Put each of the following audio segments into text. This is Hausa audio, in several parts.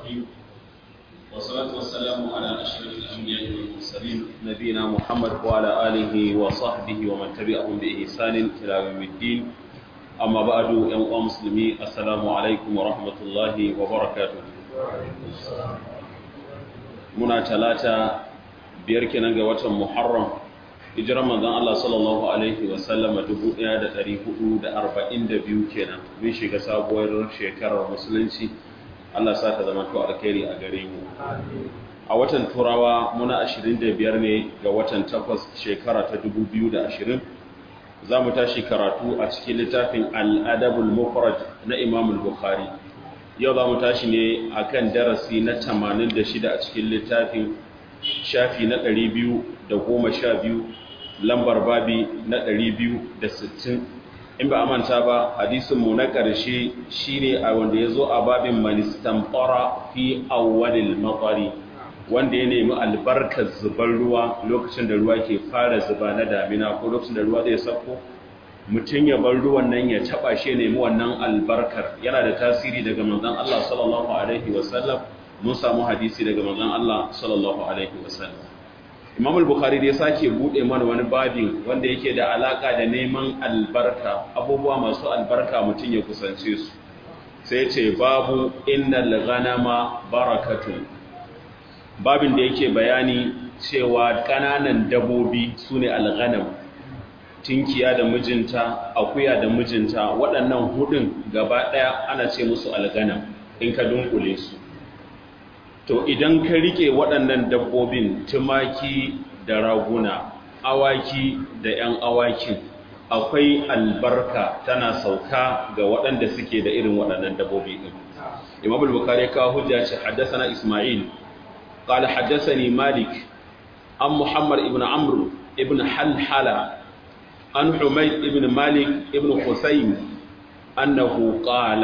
الرحيم والصلاة والسلام على أشرف الأنبياء والمرسلين نبينا محمد وعلى آله وصحبه ومن تبعهم بإحسان إلى يوم الدين أما بعد يا مسلمي السلام عليكم ورحمة الله وبركاته muna talata biyar kenan ga watan Muharram hijirar manzon Allah sallallahu alaihi wa sallama 1442 kenan mun shiga sabuwar shekarar musulunci Allah sa ta zama to alkhairi a gare mu a watan turawa muna 25 ne ga watan 8 shekara ta 2020 za mu tashi karatu a cikin littafin al-adabul mufrad na Imam al-Bukhari yau za mu tashi ne akan darasi na 86 a cikin littafin shafi na 212 lambar babi na 260 in ba a manta ba hadisinmu na ƙarshe shine a wanda ya zo a babin manistamfara fi awwalil matsari wanda ya nemi albarkar zubar ruwa lokacin da ruwa ke fara zuba na damina ko lokacin da ruwa zai sauko mutum ya bar ruwan nan ya taba shi nemi wannan albarkar yana da tasiri daga manzon Allah sallallahu alaihi wasallam mun samu hadisi daga manzon Allah sallallahu alaihi wasallam Imam al-Bukhari da ya sake bude mana wani babin wanda yake da alaka da neman albarka abubuwa masu albarka mutum ya kusance su sai ce babu innal ghanama barakatun babin da yake bayani cewa kananan dabobi sune al-ghanam tinkiya da mijinta akuya da mijinta waɗannan hudun gaba ɗaya ana ce musu alganam in ka dunkule su to idan ka rike waɗannan dabbobin tumaki da raguna awaki da 'yan awakin akwai albarka tana sauka ga waɗanda suke da irin waɗannan dabbobi ɗin imam al-bukhari ka hujja ce haddathana isma'il qala haddathani malik an muhammad ibn amr ibn halhala عن حميد ابن مالك ابن حسين أنه قال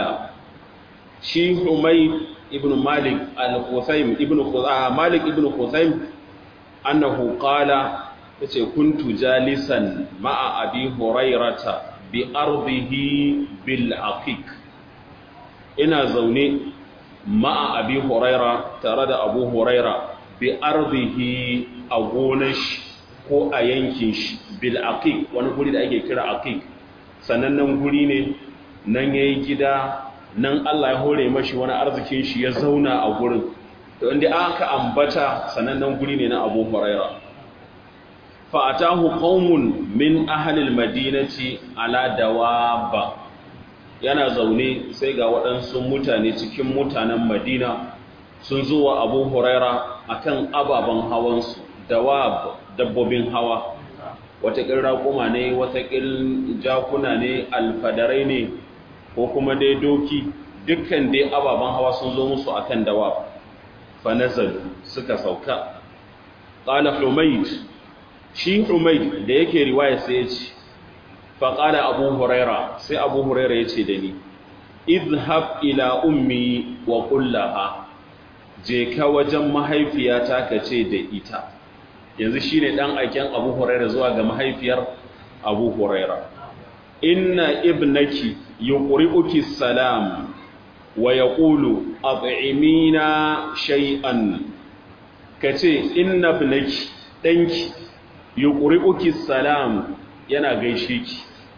شي حميد ابن مالك الحسين ابن مالك ابن حسين أنه قال كنت جالسا مع أبي هريرة بأرضه بالعقيق ina zaune ma'a abi huraira tare da abu huraira bi ardihi a gonar shi ko a yankin shi bil aqiq wani guri da ake kira aqiq sanannen guri ne nan yayi gida nan Allah ya hore mashi wani arzikin shi ya zauna a gurin to inda aka ambata sanannen guri ne na Abu Huraira fa atahu qaumun min ahli al-madinati ala dawaba yana zaune sai ga waɗansu mutane cikin mutanen Madina sun zo wa Abu Huraira akan ababen hawansu dawab dabbobin hawa watakil raƙuma ne watakil jakuna ne alfadarai ne ko kuma dai doki dukkan dai ababen hawa sun zo musu akan dawa fa nazalu suka sauka qala humayd shi humayd da yake riwaya sai ya ce fa qala abu huraira sai abu huraira ya ce da ni idhhab ila ummi wa qul laha je ka wajen mahaifiyata ka ce da ita yanzu shi ne ɗan aiken abu huraira zuwa ga mahaifiyar abu huraira inna ibnaki yuqri'uki salam wa yaqulu at'imina shay'an kace inna ibnaki danki yuqri'uki salam yana gaishe ki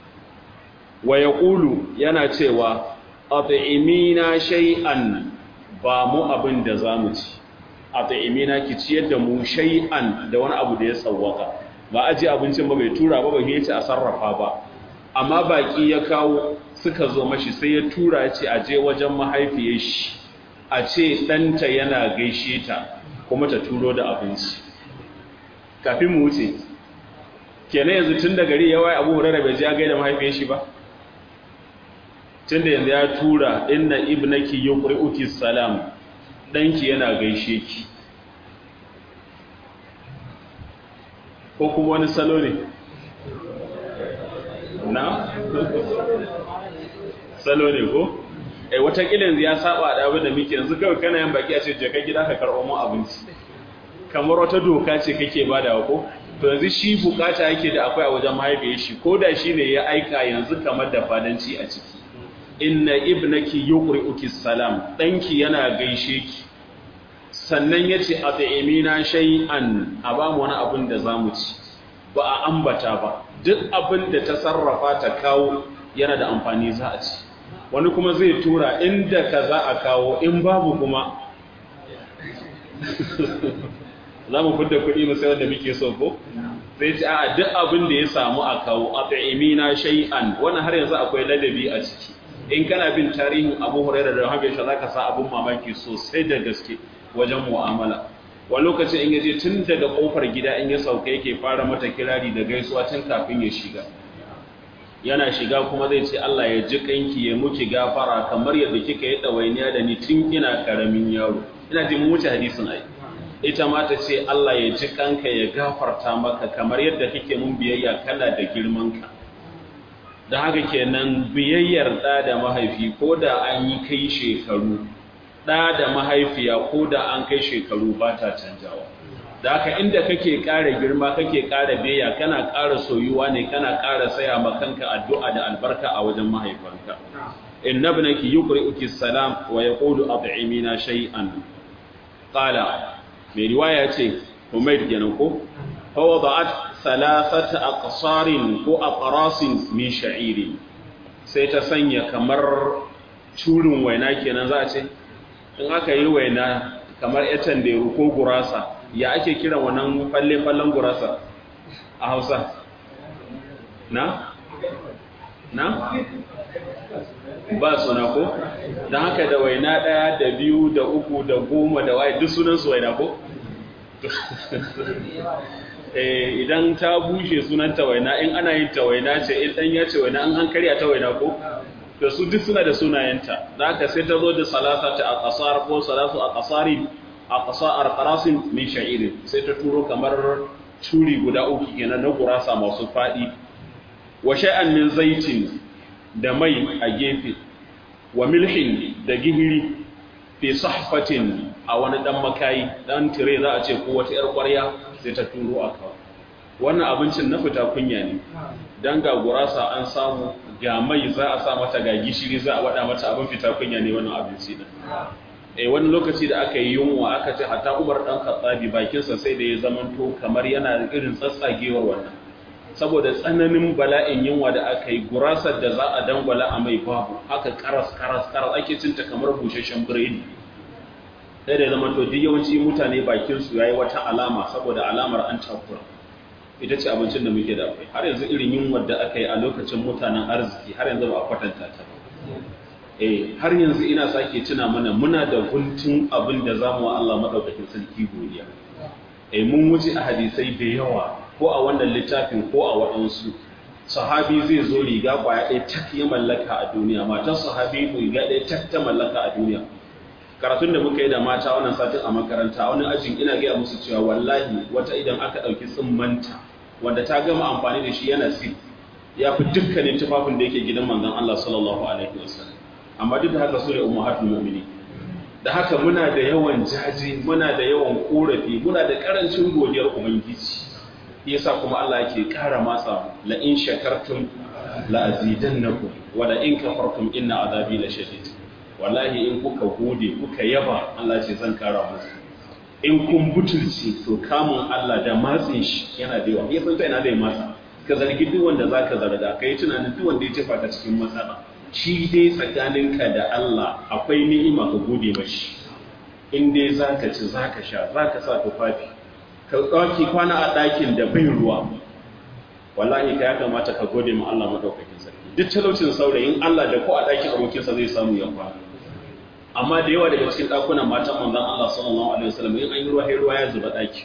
wa yaqulu yana cewa at'imina shay'an ba mu abin da zamu ci a ta'imina ki ciyar da mu shay'an da wani abu da ya tsawaka ba aje abincin ba bai tura ba bai yace a sarrafa ba amma baki ya kawo suka zo mashi sai ya tura ya ce aje wajen mahaifiyar shi a ce ɗanta yana gaishe ta kuma ta turo da abinci kafin mu wuce kenan yanzu tun da gari ya waye abu hurara bai ji ya gaida mahaifiyar shi ba tun da yanzu ya tura inna ibnaki yuqri'uki salam ɗanki yana gaishe ki ko kuma wani salo ne na? salo ne ko? ai watakila yanzu ya saba da abin da muke yanzu kawai kana yin baki a ce jaka gida ka karɓo mu abinci kamar wata doka ce kake ba da ko to yanzu shi bukata yake da akwai a wajen mahaifiyar shi ko da shi ne ya aika yanzu kamar da fadanci a ciki inna ibnaki yuqri'uki salam danki yana gaishe ki sannan ya ce a ta'imina shay'an a ba mu wani abin da za mu ci ba a ambata ba duk abin da ta sarrafa ta kawo yana da amfani za a ci wani kuma zai tura inda ka za a kawo in babu kuma za mu fidda kuɗi mu sayar da muke so ko sai ce a duk abin da ya samu a kawo a ta'imina shay'an wannan har yanzu akwai ladabi a ciki in kana bin tarihin Abu Hurairah da Habib za ka sa abun mamaki sosai da gaske wajen mu'amala wa lokacin in yaje tun daga kofar gida in ya sauka yake fara mata kirari da gaisuwa tun kafin ya shiga yana shiga kuma zai ce Allah ya ji kanki ya muki gafara kamar yadda kika yi dawainiya da ni tun ina karamin yaro ina ji mu wuce hadisin ai ita ma ta ce Allah ya ji kanka ya gafarta maka kamar yadda kike mun biyayya kana da girman ka da haka kenan biyayyar da da mahaifi ko da an yi kai shekaru ɗa da mahaifiya ko da an kai shekaru ba ta canjawa da haka inda kake ƙara girma kake ƙara beya kana ƙara soyuwa ne kana ƙara saya ma kanka addu'a da albarka a wajen mahaifanka inna ibnaki yuqri'uki salam wa yaqulu at'imina shay'an qala mai riwaya ce Humayd kenan ko fa wada'at thalathata aqsarin ko aqrasin min sha'irin sai ta sanya kamar curin waina kenan za a ce in aka yi waina kamar etan da ko gurasa ya ake kiran wannan falle-fallen gurasa a hausa na? na? ba suna ko? don haka da waina ɗaya da biyu da uku da goma da waye duk sunansu waina ko? idan ta bushe sunanta waina in ana yin ta waina ce in ɗan ya ce waina an an karya ta waina ko? da su duk suna da sunayenta da aka sai ta zo da salasa ta a ƙasar ko salasu a ƙasari a ƙasar ƙarasin min sha'irin sai ta turo kamar curi guda uku kenan na gurasa masu faɗi wa sha'an min zaitin da mai a gefe wa milhin da gihiri fi sahfatin a wani dan makayi dan tire za a ce ko wata yar ƙwarya sai ta turo a kawo wannan abincin na fita kunya ne dan ga gurasa an samu ga mai za a sa mata ga gishiri za a wada mata abin fita kunya ne wannan abinci din eh wani lokaci da aka yi yunwa aka ce hatta Umar dan Khattabi bakinsa sai da ya zamanto kamar yana irin tsatsagewar wannan saboda tsananin bala'in yunwa da aka yi gurasar da za a dangwala a mai babu haka karas karas karas ake cinta kamar busasshen biredi sai da ya zamanto duk yawanci mutane bakinsu yayi wata alama saboda alamar an takura ita ce abincin da muke da akwai har yanzu irin yunwar da aka yi a lokacin mutanen arziki har yanzu ba a kwatanta ta ba eh har yanzu ina sake tuna mana muna da guntun abin da zamu wa Allah madaukakin sarki godiya eh mun wuce a hadisai da yawa ko a wannan littafin ko a waɗansu sahabi zai zo riga kwaya ɗaya tak ya mallaka a duniya matan sahabi riga ɗaya tak ta mallaka a duniya karatun da muka yi da mata wannan satin a makaranta wani ajin ina gaya musu cewa wallahi wata idan aka ɗauki tsimmanta wanda ta gama amfani da shi yana si ya fi dukkanin tufafin da yake gidan manzon Allah sallallahu alaihi wasallam amma duk da haka su ne ummahatul mu'mini da haka muna da yawan jaji muna da yawan korafi muna da karancin godiyar ubangiji yasa kuma Allah yake kara matsa la in shakartum la azidannakum wa la in kafartum inna azabi la shadid wallahi in kuka gode kuka yaba Allah ce zan kara muku in kun butulci to kamun Allah da matsin shi yana da yawa ya san ina da matsa ka zargi duk wanda zaka zarga kai tunanin duk wanda ya tafa ka cikin matsala shi dai tsakaninka da Allah akwai ni'ima ka gode mashi in dai zaka ci zaka sha zaka sa tufafi ka ɗauki kwana a ɗakin da bai ruwa wallahi ka ya kamata ka gode ma Allah madaukakin sarki duk talaucin saurayin Allah da ko a ɗakin abokinsa zai samu ya kwana amma da yawa daga cikin ɗakunan matan manzon Allah sallallahu alaihi wasallam in an yi ruwa sai ruwa ya zuba ɗaki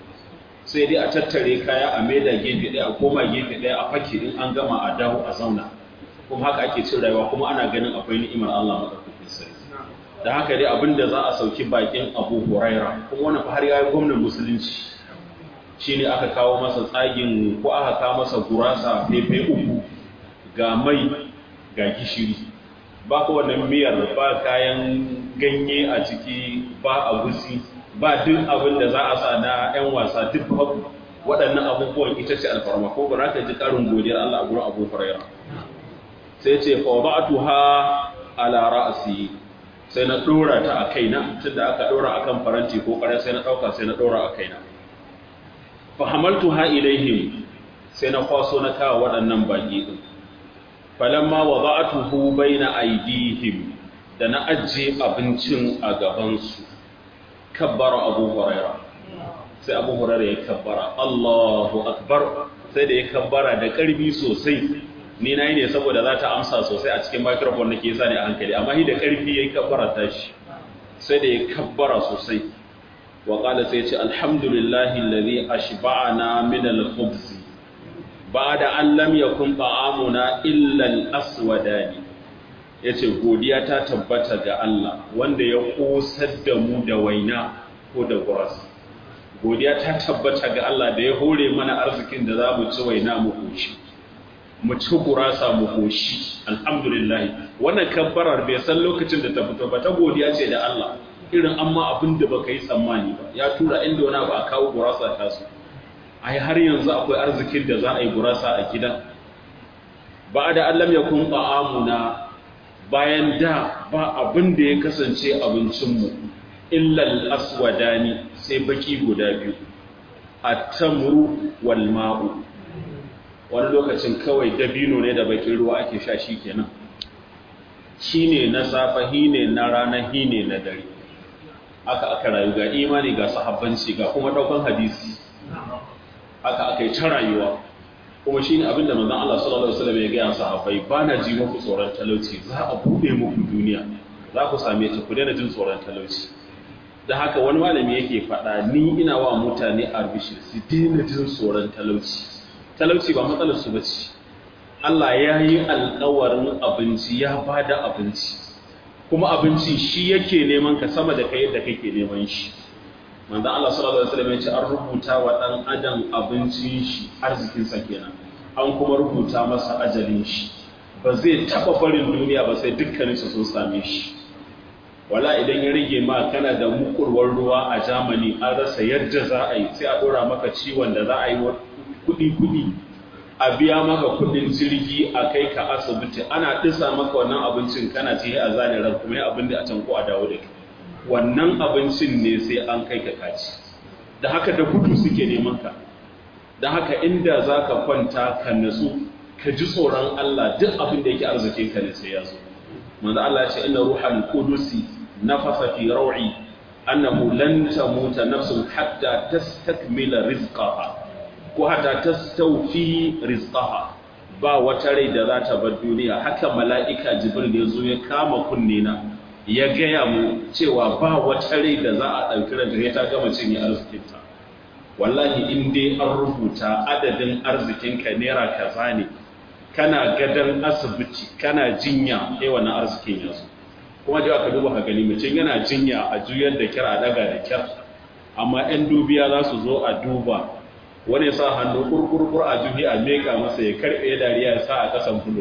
sai dai a tattare kaya a maida gefe ɗaya a koma gefe ɗaya a fake in an gama a dawo a zauna kuma haka ake cin rayuwa kuma ana ganin akwai ni'imar Allah madaukakin sarki da haka dai abinda za a sauki bakin Abu Huraira kuma wannan har ya yi gwamnan musulunci shine aka kawo masa tsagin ko aka kawo masa gurasa fefe uku ga mai ga gishiri ba ko wannan miyar ba kayan ganye a ciki ba agusi ba duk abin da za a sa na 'yan wasa duk babu waɗannan abubuwan ita ce alfarma ko ba ka ji ƙarin godiyar Allah a gurin Abu Hurairah sai ce fa wada'tuha ala ra'si sai na dora ta a kaina tunda aka dora akan faranti ko kare sai na dauka sai na dora a kaina fa hamaltu ha ilaihim sai na kwaso na kawo waɗannan baki din falamma wada'atuhu baina aydihim da na ajiye abincin a gaban su kabbara abu huraira sai abu huraira ya kabbara Allahu akbar sai da ya kabbara da karbi sosai ni nayi ne saboda za ta amsa sosai a cikin microphone nake sa ne a hankali amma shi da karfi yayi kabbara tashi sai da ya kabbara sosai wa qala sai ya ce alhamdulillahi alladhi ashba'ana min al-khubz ba'da an lam yakun ta'amuna illa al-aswadani yace godiya ta tabbata ga Allah wanda ya kosar da mu da waina ko da gurasa godiya ta tabbata ga Allah da ya hore mana arzikin da za mu ci waina mu koshi mu ci gurasa mu koshi alhamdulillah wannan kabbarar bai san lokacin da ta fito ba ta godiya ce da Allah irin amma abin da baka yi tsammani ba ya tura inda wani ba a kawo gurasa ta su ai har yanzu akwai arzikin da za a yi gurasa a gidan ba da Allah ya kun ta'amuna bayan da ba abin da ya kasance abincinmu illal aswadani sai baki guda biyu at-tamru wal ma'u wani lokacin kawai dabino ne da bakin ruwa ake sha shi kenan shine na safa hine na rana hine na dare aka aka rayu ga imani ga sahabbanci ga kuma daukan hadisi aka aka yi ta rayuwa kuma shine abinda manzon Allah sallallahu alaihi wasallam ya ga sahabbai bana ji muku tsoron talauci za a bude muku duniya za ku same ta ku daina jin tsoron talauci da haka wani malami yake faɗa ni ina wa mutane arbishir su daina jin tsoron talauci talauci ba matsalar su bace Allah ya yi alƙawarin abinci ya bada abinci kuma abinci shi yake neman ka sama da kai yadda kake neman shi manzo Allah sallallahu alaihi wasallam ya ce an rubuta wa dan adam abincin shi arzikin sa kenan an kuma rubuta masa ajalin shi ba zai taba barin duniya ba sai dukkanin su sun same shi wala idan ya rage ma kana da mukurwar ruwa a Germany an rasa yadda za a yi sai a dora maka ciwon da za a yi kudi kudi a biya maka kudin jirgi a kai ka asibiti ana disa maka wannan abincin kana ci a zane ran kuma abin da a can ko a dawo da kai wannan abincin ne sai an kai ka kaci da haka da gudu suke neman ka da haka inda za ka kwanta ka natsu ka ji tsoron Allah duk abin da yake arzikin ka ne sai ya zo manzo Allah ya ce inna ruhal qudusi nafasa fi raw'i annahu lan tamuta nafsun hatta tastakmila rizqaha ko hatta tastawfi rizqaha ba wata rai da za ta bar duniya haka mala'ika jibril ya zo ya kama kunne na ya gaya mu cewa ba wata rai da za a ɗauki ranta ya ta gama cinye arzikinta wallahi in dai an rubuta adadin arzikinka naira kaza ne kana gadon asibiti kana jinya sai wannan arzikin ya zo kuma da aka duba ka gani mutum yana jinya a juyar da kyar a daga da kyar amma 'yan dubiya za su zo a duba wani sa hannu kurkurkur a juhi a meka masa ya karɓe dariya ya sa a ƙasan fulo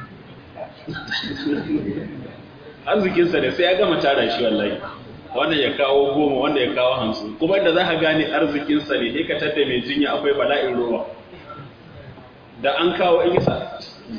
arzikinsa da sai ya gama tara shi wallahi wanda ya kawo goma wanda ya kawo hamsin kuma da za ka gane arzikinsa ne ka tadda mai jinya akwai bala'in ruwa da an kawo in yasa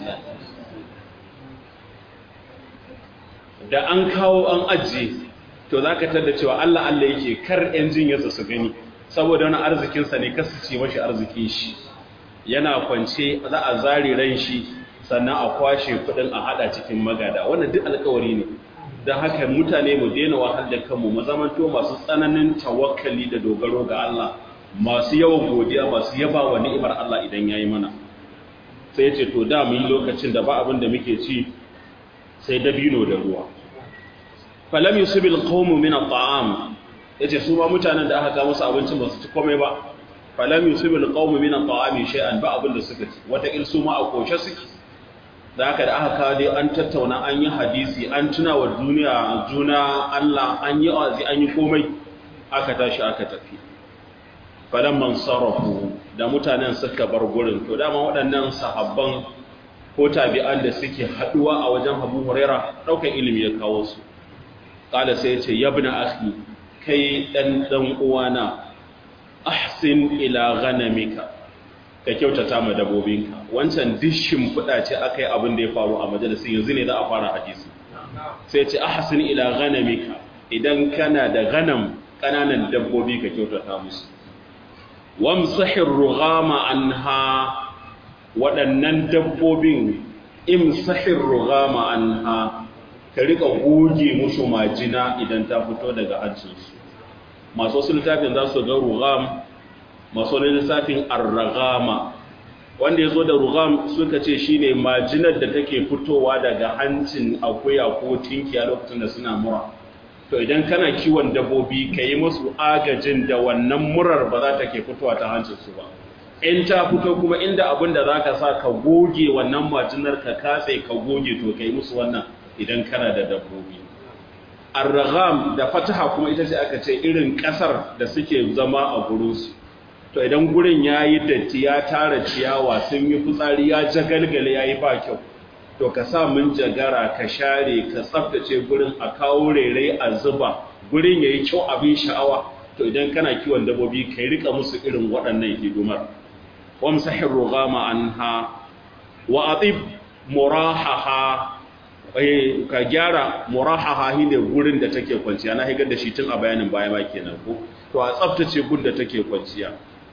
da an kawo an ajiye to za ka tadda cewa Allah Allah yake kar 'yan jinyarsa su gani saboda wani arzikinsa ne kasu ce mashi arzikin shi yana kwance za a zari ran shi sannan a kwashe kudin a hada cikin magada wannan duk alkawari ne don haka mutane mu daina wahal da kanmu mu zamanto masu tsananin tawakkali da dogaro ga Allah masu yawan godiya masu yaba wa ni'imar Allah idan yayi mana sai ce to da mun lokacin da ba abin da muke ci sai dabino da ruwa falam yusibil qawmu min at'am yace su ma mutanen da aka ga musu abincin ba su ci komai ba falam yusibil qawmu min at'ami shay'an ba abin da suka ci wata il su ma a koshe suke da haka da aka kawo dai an tattauna an yi hadisi an tuna wa duniya juna Allah an yi wazi an yi komai aka tashi aka tafi falan man sarrafu da mutanen suka bar gurin to dama waɗannan sahabban ko tabi'an da suke haɗuwa a wajen Abu Huraira ɗaukar ilimi ya kawo su qala sai ya ce yabna akhi kai dan dan uwana ahsin ila ghanamika ka kyautata ma dabobinka wancan dishin fuda ce akai abin da ya faru a majalisin yanzu ne za a fara hadisi sai ce ahsin ila ghanamika idan kana da ganam kananan dabbobi ka kyautata musu wamsahir rughama anha waɗannan dabbobin imsahir rughama anha ka rika goge musu majina idan ta fito daga hancinsu masu wasu littafin za su ga rugham masu wani lissafin arragama wanda ya zo da rugam suka ce shine majinar da take fitowa daga hancin akuya ko tinkiya lokacin da suna mura to idan kana kiwon dabbobi ka yi musu agajin da wannan murar ba za ta ke fitowa ta hancinsu ba in ta fito kuma inda abin da za ka sa ka goge wannan majinar ka katse ka goge to ka yi musu wannan idan kana da dabbobi arragam da fataha kuma ita ce aka ce irin kasar da suke zama a gurinsu to idan gurin ya yi datti ya tara ciyawa sun yi fitsari ya jagalgale ya yi ba kyau to ka sa mun jagara ka share ka tsaftace gurin a kawo rere a zuba gurin ya yi kyau abin sha'awa to idan kana kiwon dabbobi ka yi rika musu irin waɗannan hidimar wamsahin rugama anha wa atib murahaha ka gyara murahaha shine gurin da take kwanciya na higar da shi tun a bayanin baya ma kenan ko to a tsaftace gurin da take kwanciya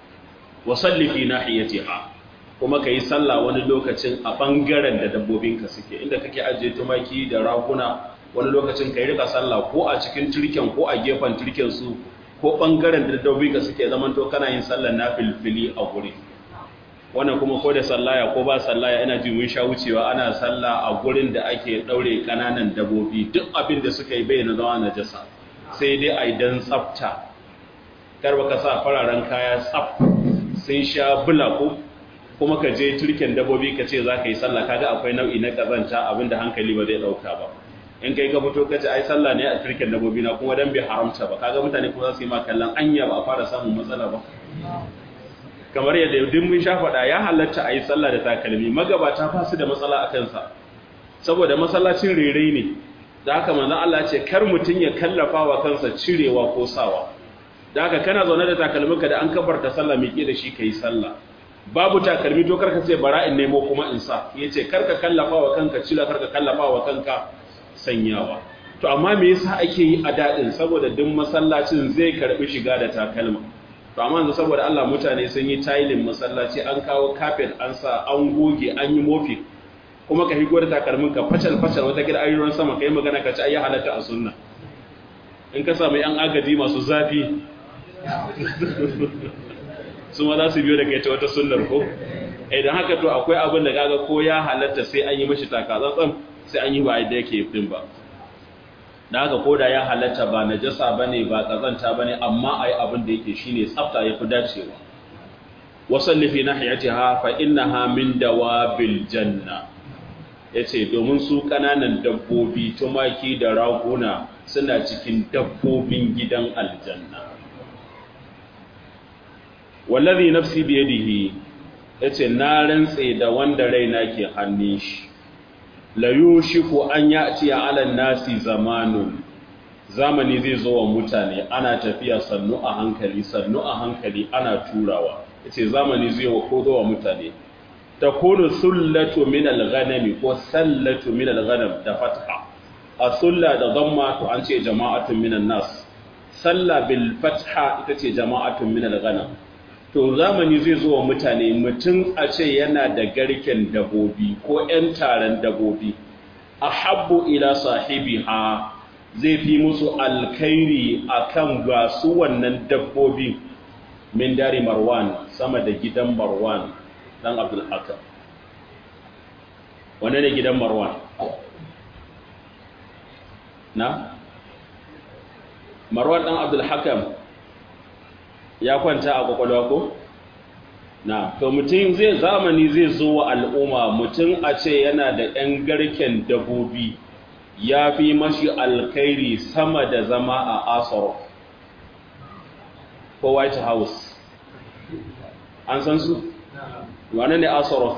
wa salli fi nahiyatiha kuma kai sallah wani lokacin a bangaren da dabbobinka suke inda kake ajiye tumaki da raguna wani lokacin kai rika sallah ko a cikin turken ko a gefen turken su ko bangaren da dabbobinka suke zaman to kana yin sallar nafilfili a guri wannan kuma ko da sallaya ko ba sallaya ina ji mun sha wucewa ana sallah a gurin da ake daure kananan dabbobi duk abin da suka yi bayyana zama najasa sai dai a idan tsafta kar baka sa fararen kaya tsaf sun sha bula ko kuma ka je turken dabbobi ka ce za ka yi sallah kaga akwai nau'i na kazanta abinda hankali ba zai dauka ba in kai ka fito ka ce ai sallah ne a turken dabbobi na kuma dan bai haramta ba kaga mutane kuma za su yi ma kallon anya ba a fara samun matsala ba kamar yadda duk mun sha faɗa ya halatta a yi sallah da takalmi magabata ba su da matsala a kansa saboda masallacin rere ne da haka manzon Allah ce kar mutum ya kallafa wa kansa cirewa ko sawa da haka kana zaune da takalminka da an kabarta sallah miƙe da shi kai sallah babu takalmi to karka ce bara in nemo kuma in sa yace karka kallafa wa kanka cira karka kallafa wa kanka sanyawa to amma me yasa ake yi a dadin saboda duk masallacin zai karbi shiga da takalma to amma yanzu saboda Allah mutane sun yi tiling masallaci an kawo carpet an sa an goge an yi mofi kuma ka higo da takalmin ka facal facal wata gida ayyuran sama kai magana ka ci ayi halatta a sunna in ka samu yan agaji masu zafi su ma za su biyo da kai ta wata sunnar ko idan haka to akwai abin da kaga ko ya halatta sai an yi mashi takatsantsan sai an yi ba yadda yake fin ba da haka ko da ya halatta ba najasa bane ba kazanta bane amma ai abin da yake shine tsafta yafi dacewa wasalli fi nahiyatiha fa innaha min dawabil janna yace domin su kananan dabbobi tumaki da raguna suna cikin dabbobin gidan aljanna wallazi nafsi biyadihi yace na rantse da wanda raina ke hannun shi la yushiku an ya'ti ala nasi zamanun zamani zai zo wa mutane ana tafiya sannu a hankali sannu a hankali ana turawa yace zamani zai wa ko zo wa mutane takunu sullatu min al-ghanami ko sallatu min al-ghanam da fatha as-sulla da dhamma to an ce jama'atun minan nas salla bil fatha ita ce jama'atun min al-ghanam to zamani zai zo wa mutane mutum a ce yana da garken dabobi ko 'yan taron dabobi a habbu ila sahibiha zai fi musu alkairi a kan gasu wannan dabbobi min dari marwan sama da gidan marwan dan abdulhakam wane ne gidan marwan na marwan dan abdulhakam ya kwanta a kwakwalwa ko? na to mutum zai zamani zai zo wa al'umma mutum a ce yana da ‘yan garken dabobi ya fi mashi alkairi sama da zama a asaro ko white house an san su? wane ne asaro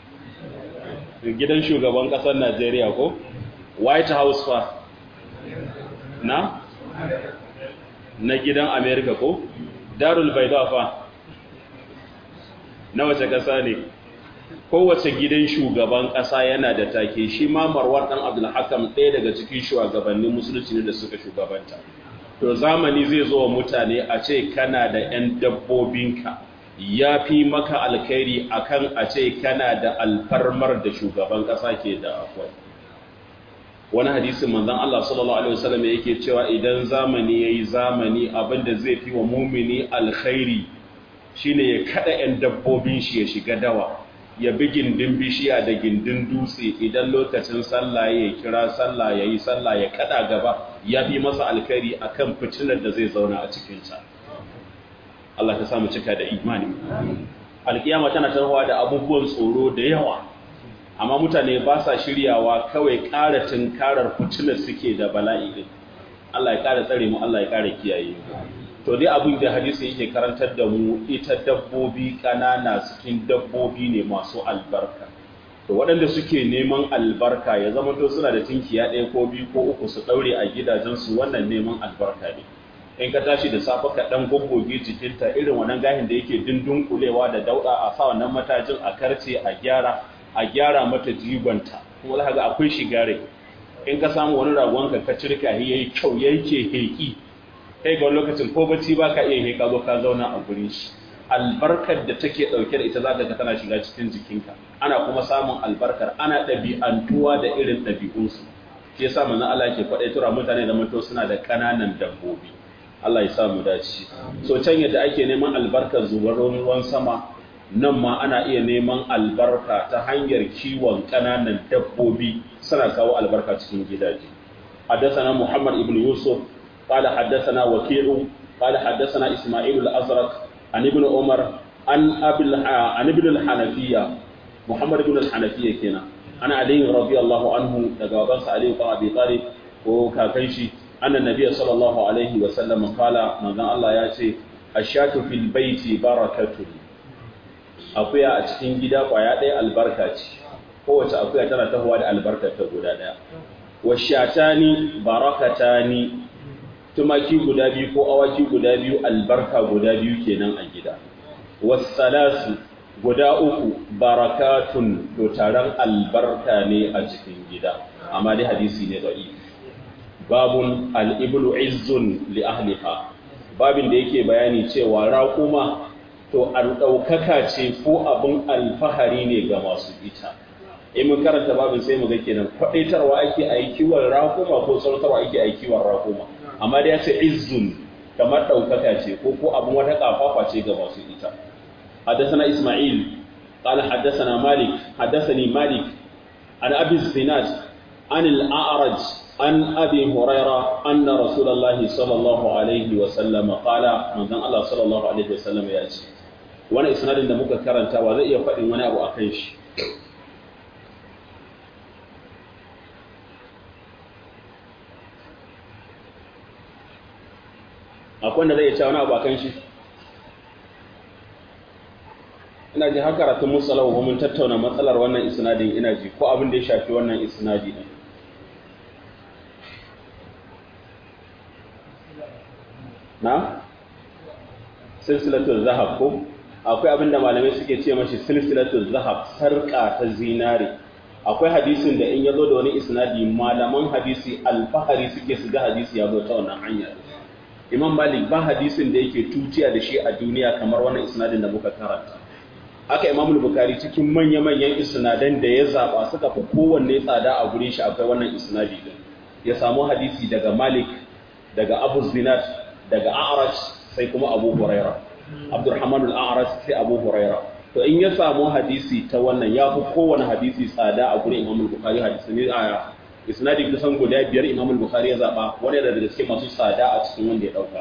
gidan shugaban ƙasar najeriya ko? white house fa na? na gidan america ko? darul baida fa na wace ƙasa ne kowace gidan shugaban ƙasa yana da take shi ma marwan ɗan abdulhakam ɗaya daga cikin shugabannin musulunci ne da suka shugabanta to zamani zai zo wa mutane a ce kana da 'yan dabbobinka ya fi maka alkhairi akan a ce kana da alfarmar da shugaban ƙasa ke da akwai wani hadisin manzon Allah sallallahu alaihi wasallam yake cewa idan zamani yayi zamani abinda zai fi wa mumini alkhairi shine ya kada 'yan dabbobin shi ya shiga dawa ya bi gindin bishiya da gindin dutse idan lokacin sallah ya kira sallah ya yi sallah ya kada gaba ya fi masa alkhairi akan fitinar da zai zauna a cikinsa Allah ka samu cika da imani alkiyama tana tarwa da abubuwan tsoro da yawa amma mutane ba sa shiryawa kawai ƙara tunkarar fitinar suke da bala'i din Allah ya ƙara tsare mu Allah ya ƙara kiyaye mu to dai abin da hadisi yake karantar da mu ita dabbobi ƙanana cikin dabbobi ne masu albarka to waɗanda suke neman albarka ya zama to suna da tinkiya ɗaya ko biyu ko uku su ɗaure a gidajensu wannan neman albarka ne in ka tashi da safe ka ɗan goggoge jikinta irin wannan gahin da yake dindin kulewa da dauɗa a sa wannan matajin a karce a gyara a gyara mata jigonta kuma za ga akwai shigare in ka samu wani ragonka ka cirka yayi kyau yake heki kai ga lokacin ko bacci ba ka iya heka zo ka zauna a gurin shi albarkar da take ɗauke da ita za ka ga tana shiga cikin jikinka ana kuma samun albarkar ana ɗabi'antuwa da irin ɗabi'unsu shi yasa manzo Allah ke faɗai tura mutane da mutu suna da ƙananan dabbobi Allah ya sa mu dace so can yadda ake neman albarkar zubar ruwan sama nan ma ana iya neman albarka ta hanyar kiwon ƙananan dabbobi suna kawo albarka cikin gidaje حدثنا محمد ابن يوسف قال حدثنا وكيع قال حدثنا إسماعيل الأزرق عن ابن عمر عن أبي عن ابن الحنفية محمد بن الحنفية كنا أنا علي رضي الله عنه تجاوبان علي بن أبي طالب وكاكيشي أن النبي صلى الله عليه وسلم قال من الله يأتي الشاة في البيت بركة akuya a cikin gida kwaya ɗaya albarka ce kowace akuya tana tahowa da albarkar ta guda ɗaya washatani barakatani tumaki guda biyu ko awaki guda biyu albarka guda biyu kenan a gida wassalasu guda uku barakatun to taron albarka ne a cikin gida amma dai hadisi ne da'i babun al'iblu izzun li ahliha babin da yake bayani cewa raƙuma to an ɗaukaka ce ko abin alfahari ne ga masu ita in mun karanta babin sai mu ga kenan kwaɗaitarwa ake aikiwar raƙuma ko sautarwa ake aikiwar raƙuma amma da ya ce izzun kamar ɗaukaka ce ko ko abin wata ƙafafa ce ga masu ita حدثنا إسماعيل قال حدثنا مالك حدثني مالك عن أبي الزناد عن الأعرج عن أبي هريرة أن رسول الله صلى الله عليه وسلم قال من ذن الله صلى الله عليه وسلم يأتي وانا إسناد da muka karanta wa zai iya faɗin wani abu akan shi akwai wanda zai iya cewa wani abu akan shi ina ji har karatun musalahu ko mun tattauna matsalar wannan isnadin ina ji ko abin da ya shafi wannan isnadi din na silsilatul zahab ko akwai abin da malamai suke ce mashi silsilatul zahab sarka ta zinare akwai hadisin da in yazo da wani isnadi malaman hadisi alfahari suke su ga hadisi ya zo ta wannan hanya imam malik ba hadisin da yake tutiya da shi a duniya kamar wannan isnadin da muka karanta haka imam bukari cikin manya-manyan isnadan da ya zaba suka fi kowanne tsada a gurin shi akwai wannan isnadi din ya samu hadisi daga malik daga abu zinat daga a'raj sai kuma abu huraira abdurrahman al-a'raj sai abu huraira to in ya samu hadisi ta wannan ya fi kowane hadisi tsada a gurin imam bukari hadisi ne a isnadi kusan guda biyar imam bukari ya zaba wani da daga cikin masu tsada a cikin wanda ya dauka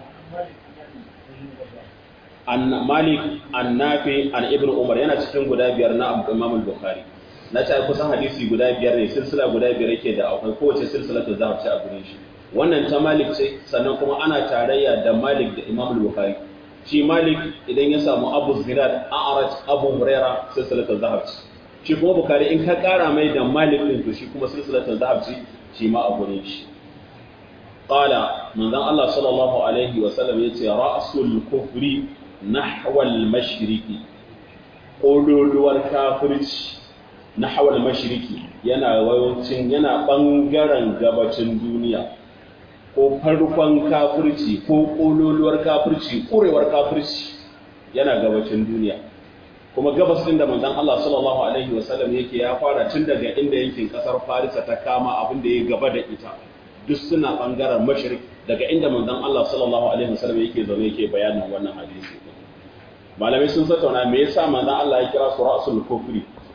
an malik an nafi an ibn umar yana cikin guda biyar na imam al-bukhari na ta kusan hadisi guda biyar ne silsila guda biyar yake da akwai kowace silsila ta zahab ce a gurin shi wannan ta malik ce sannan kuma ana tarayya da malik da imam al-bukhari shi malik idan ya samu abu zinad a'raj abu huraira silsila ta zahab ce shi kuma bukhari in ka kara mai da malik din to shi kuma silsila ta zahab ce shi ma a gurin shi qala manzon Allah sallallahu alaihi wa sallam yace ra'sul kufri nahwal mashriqi ƙololuwar kafirci na hawal mashiriki yana wayancin yana ɓangaren gabacin duniya ko farkon kafirci ko ƙololuwar kafirci ƙurewar kafirci yana gabacin duniya kuma gabas din da manzon Allah sallallahu alaihi wasallam yake ya fara tun daga inda yankin kasar Farisa ta kama abin da ya gaba da ita duk suna bangaren mashrik daga inda manzon Allah sallallahu alaihi wasallam yake zaune yake bayanin wannan hadisi malamai sun tattauna me yasa manzon Allah ya kira su ra'sul kufri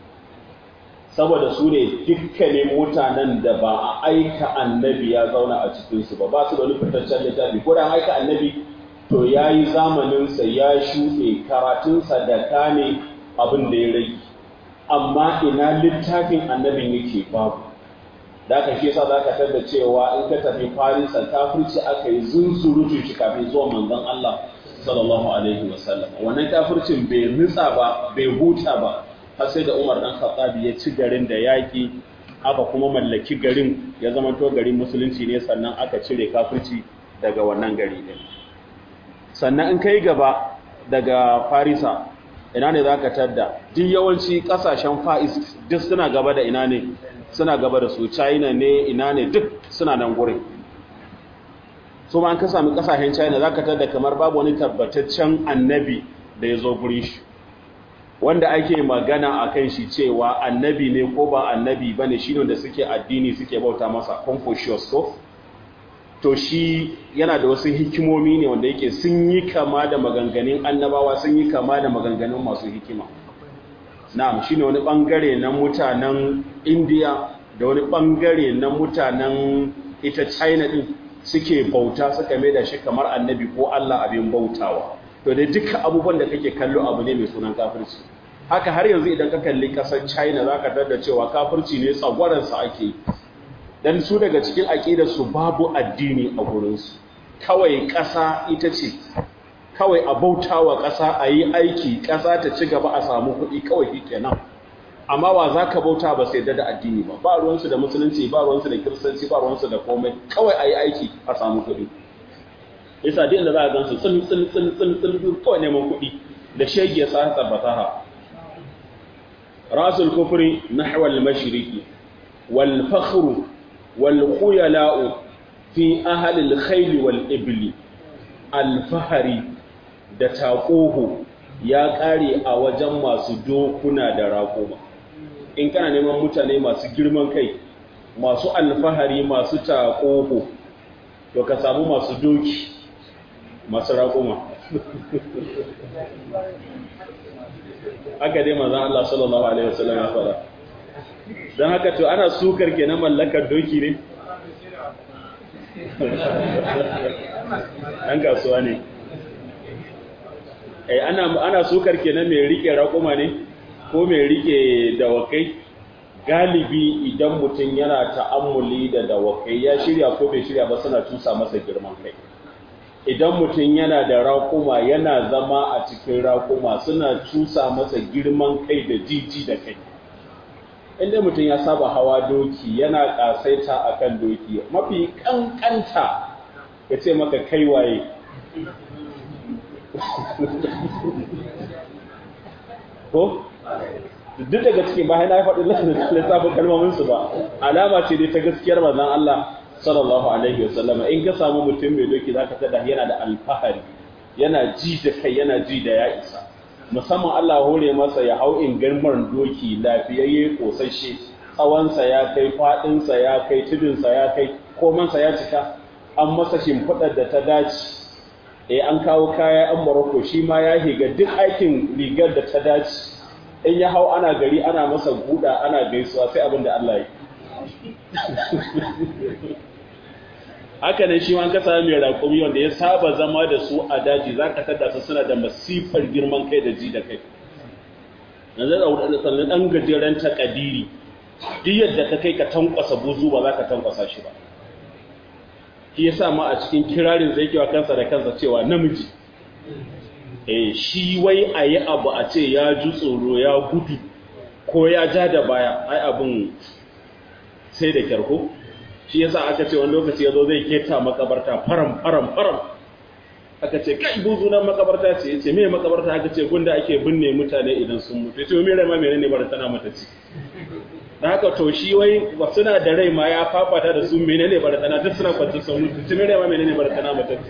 saboda su ne dukkanin mutanen da ba a aika annabi ya zauna a cikin su ba ba su da wani fitaccen littafi ko da aika annabi to ya yi zamaninsa ya shuɗe karatunsa da kane abin da ya rage amma ina littafin annabin yake babu da aka shi yasa za ka tada cewa in ka tafi farisa kafirci aka yi zunzurutun shi kafin zuwa manzon Allah sallallahu alaihi wasallam wannan kafircin bai nutsa ba bai huta ba har sai da Umar dan Khattab ya ci garin da yaki aka kuma mallaki garin ya zama to garin musulunci ne sannan aka cire kafirci daga wannan gari din sannan in kai gaba daga farisa ina ne za ka tadda duk yawanci kasashen fa'is duk suna gaba da ina ne suna gaba da su china ne ina ne duk suna nan gurin su ma an ka sami kasashen china za ka tadda kamar babu wani tabbataccen annabi da ya zo gurin shi wanda ake magana a kan shi cewa annabi ne ko ba annabi ba ne shi ne da suke addini suke bauta masa confucius ko to shi yana da wasu hikimomi ne wanda yake sun yi kama da maganganun annabawa sun yi kama da maganganun masu hikima na'am shine wani bangare na mutanen India da wani bangare na mutanen ita China din suke bauta suka mai da shi kamar annabi ko Allah abin bautawa to dai duka abubuwan da kake kallo abu ne mai sunan kafirci haka har yanzu idan ka kalli kasar China zaka tada cewa kafirci ne tsagwaransa ake yi dan su daga cikin aƙidarsu babu addini a gurinsu kawai ƙasa ita ce kawai a bauta wa ƙasa a yi aiki ƙasa ta ci gaba a samu kuɗi kawai shi kenan amma wa za ka bauta ba sai da addini ba ba ruwansu da musulunci ba ruwansu da kiristanci ba ruwansu da komai kawai a yi aiki a samu kuɗi isa din da za a gansu tsin tsin tsin tsin tsin kawai neman kuɗi da shege ya sa tabbata rasul kufri nahwa al-mashriqi wal fakhru والخيلاء في أهل الخيل والإبل الفهري da taƙoho ya ƙare a wajen masu dokuna da raƙuma in kana neman mutane masu girman kai masu alfahari masu taƙoho to ka samu masu doki masu raƙuma haka dai manzon Allah sallallahu alaihi wasallam ya fara don haka to ana sukar ke na mallakar doki ne ɗan kasuwa ne ana sukar ke na mai rike raƙuma ne ko mai rike dawakai galibi idan mutum yana ta'ammuli da dawakai ya shirya ko bai shirya ba suna tusa masa girman kai idan mutum yana da raƙuma yana zama a cikin raƙuma suna cusa masa girman kai da jiji da kai inda mutum ya saba hawa doki yana ƙasaita a kan doki mafi ƙanƙanta ya ce maka kai waye ko duk daga cikin bayan na faɗi lissafin kalmominsu ba alama ce dai ta gaskiyar manzon Allah sallallahu alaihi wasallama in ka samu mutum mai doki zaka tada yana da alfahari yana ji da kai yana ji da ya isa musamman Allah hore masa ya hau in garmar doki lafiyayye kosashe tsawonsa ya kai faɗinsa ya kai tudunsa ya kai komansa ya cika an masa shimfiɗar da ta dace eh an kawo kaya an Morocco shi ma ya higa duk aikin rigar da ta dace in ya hau ana gari ana masa guda ana gaisuwa sai abin da Allah ya haka ne shi ma ka sami mai raƙumi wanda ya saba zama da su a daji za ka tada su suna da masifar girman kai da ji da kai na zai da sannan ɗan gajeren takadiri duk yadda ka kai ka tankwasa buzu ba za ka tankwasa shi ba shi ya sa ma a cikin kirarin zai kewa kansa da kansa cewa namiji eh shi wai a yi abu a ce ya ji tsoro ya gudu ko ya ja da baya ai abin sai da kyarko shi yasa aka ce wani lokaci ya zo zai keta makabarta faram faram faram aka ce kai buzu nan makabarta ce yace me makabarta aka ce gunda ake binne mutane idan sun mutu yace me rai ma menene bar tana mata ci da haka to shi wai ba suna da rai ma ya fafata da su menene bar tana duk suna kwance sun mutu me rai ma menene bar tana mata ci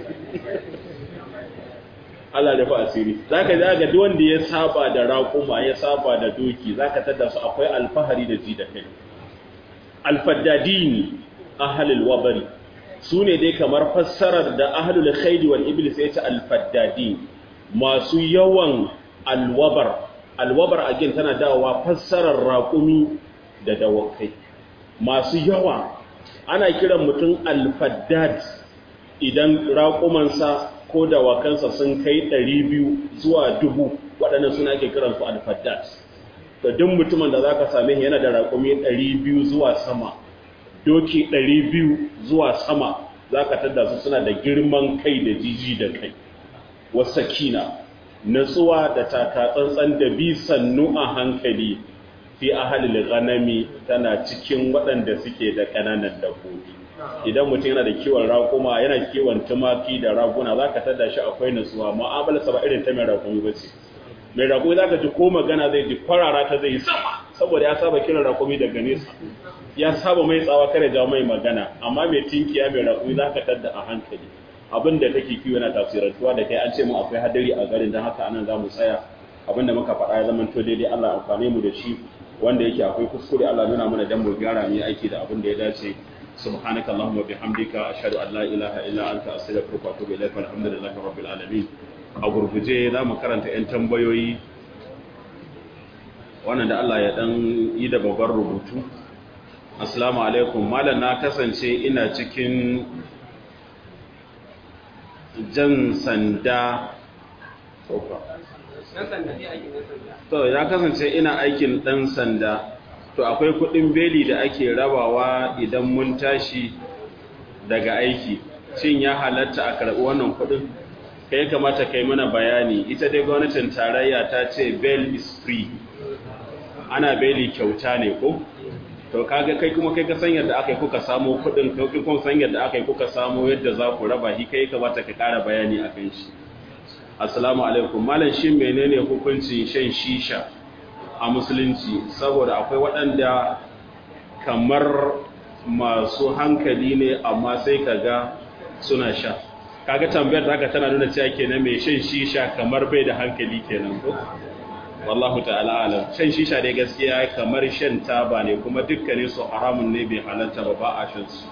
Allah da fa asiri zaka ga ga duk wanda ya saba da raƙuma ya saba da doki zaka tada su akwai alfahari da ji da kai alfaddadini ahlul wabari su ne dai kamar fassarar da ahlul khairi wal iblis ya ce alfaddadi masu yawan alwabar alwabar again tana dawowa fassarar raƙumi da dawakai masu yawa ana kiran mutum alfaddad idan raƙumansa ko dawakansa sun kai 200 zuwa 1000 waɗannan suna ake kiransu alfaddad da duk mutumin da zaka same shi yana da raƙumi 200 zuwa sama doki 200 zuwa sama zaka tada su suna da girman kai da jiji da kai wasakina natsuwa da taka tsantsan da bi sannu a hankali fi ahalil ghanami tana cikin waɗanda suke da ƙananan dabbobi idan mutum yana da kiwon raƙuma yana kiwon tumaki da raguna zaka tada shi akwai natsuwa mu'amalarsa ba irin ta mai raƙumi ba ce mai raƙumi za ka ji ko magana zai ji kwarara ta zai yi sama saboda ya saba kiran raƙumi daga nesa ya saba mai tsawa kare jawo mai magana amma mai tinkiya mai raƙumi za ka tadda a hankali abin da take kiwo yana tasirantuwa da kai an ce mu akwai hadari a garin don haka anan za mu tsaya abin da muka faɗa ya zama to daidai Allah amfane mu da shi wanda yake akwai kuskure Allah nuna mana dan mu gyara mu aiki da abin da ya dace subhanaka allahumma bihamdika ashhadu an la ilaha illa anta astaghfiruka wa atubu ilaik walhamdulillahi rabbil alamin a gurguje za mu karanta 'yan tambayoyi wannan da Allah ya dan yi da babban rubutu assalamu alaikum malam na kasance ina cikin jan sanda to ya kasance ina aikin dan sanda to akwai kudin beli da ake rabawa idan mun tashi daga aiki shin ya halatta a karɓi wannan kudin kai kamata kai mana bayani ita dai gwamnatin tarayya ta ce bail is free ana beli kyauta ne ko to kaga kai kuma kai ka san yadda aka yi kuka samu kudin kai kuma san yadda aka yi kuka samu yadda za ku raba shi kai kamata ka ƙara bayani a kan shi assalamu alaikum malam shin menene hukuncin shan shisha a musulunci saboda akwai waɗanda kamar masu hankali ne amma sai kaga suna sha kaga tambayar da haka tana nuna cewa kenan mai shan shisha kamar bai da hankali kenan ko wallahu ta'ala alam shan shisha dai gaskiya kamar shan taba ne kuma dukkanin su haramun ne bai halarta ba ba a shan su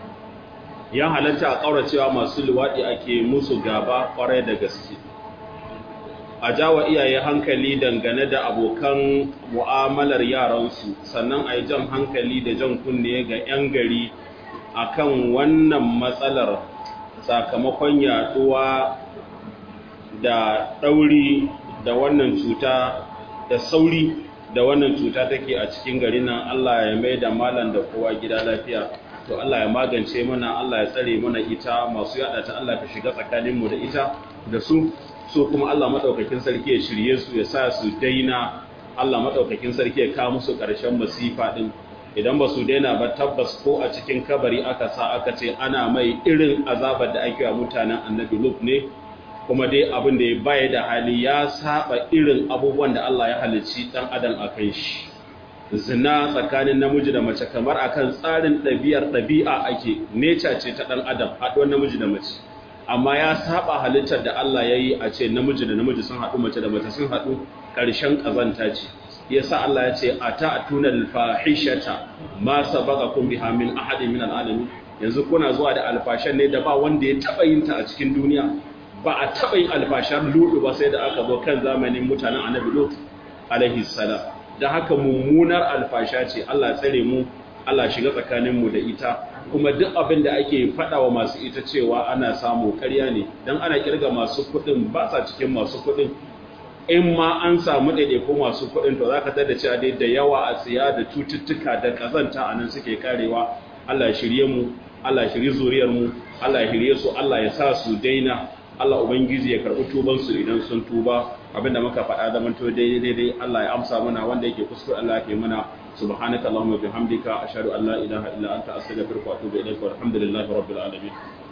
ya halarta a kauracewa masu luwadi ake musu gaba kwarai da gaske a jawa iyaye hankali dangane da abokan mu'amalar yaransu sannan a yi jan hankali da jan kunne ga 'yan gari akan wannan matsalar sakamakon yaduwa da ɗauri da wannan cuta da sauri da wannan cuta take a cikin gari nan Allah ya mai da malam da kowa gida lafiya to Allah ya magance mana Allah ya tsare mana ita masu yada ta Allah ka shiga tsakaninmu da ita da su so kuma Allah madaukakin sarki ya shirye su ya sa su daina Allah madaukakin sarki ya kawo musu ƙarshen masifa din idan ba su daina ba tabbas ko a cikin kabari aka sa aka ce ana mai irin azabar da ake wa mutanen annabi Lut ne kuma dai abin da ya baya da hali ya saba irin abubuwan da Allah ya halicci dan adam akan shi zina tsakanin namiji da mace kamar akan tsarin ɗabi'ar ɗabi'a ake neca ce ta ɗan adam haɗuwar namiji da mace amma ya saba halittar da Allah ya yi a ce namiji da namiji sun haɗu mace da mace sun haɗu ƙarshen ƙazanta ce yasa Allah ya ce ata'tuna al-fahishata ma sabaqakum biha min ahadin min al-alamin yanzu kuna zuwa da alfashan ne da ba wanda ya taba yin ta a cikin duniya ba a taba yin alfashar ludu ba sai da aka zo kan zamanin mutanen annabi lut alaihi salam da haka mummunar alfasha ce Allah tsare mu Allah shiga tsakanin mu da ita kuma duk abin da ake faɗa wa masu ita cewa ana samu ƙarya ne dan ana kirga masu kuɗin ba sa cikin masu kuɗin in ma an samu ɗaiɗaiku masu kuɗin to za ka tada cewa dai da yawa a tsiya da cututtuka da ƙazanta a nan suke karewa Allah ya shirye mu Allah ya shirye zuriyar mu Allah ya shirye su Allah ya sa su daina Allah ubangiji ya karɓi tuban su idan sun tuba abinda muka faɗa da manto daidai daidai Allah ya amsa mana wanda yake kuskure Allah ya mana subhanaka allahumma bihamdika ashhadu an la ilaha illa anta astaghfiruka wa atubu ilaik walhamdulillahi rabbil alamin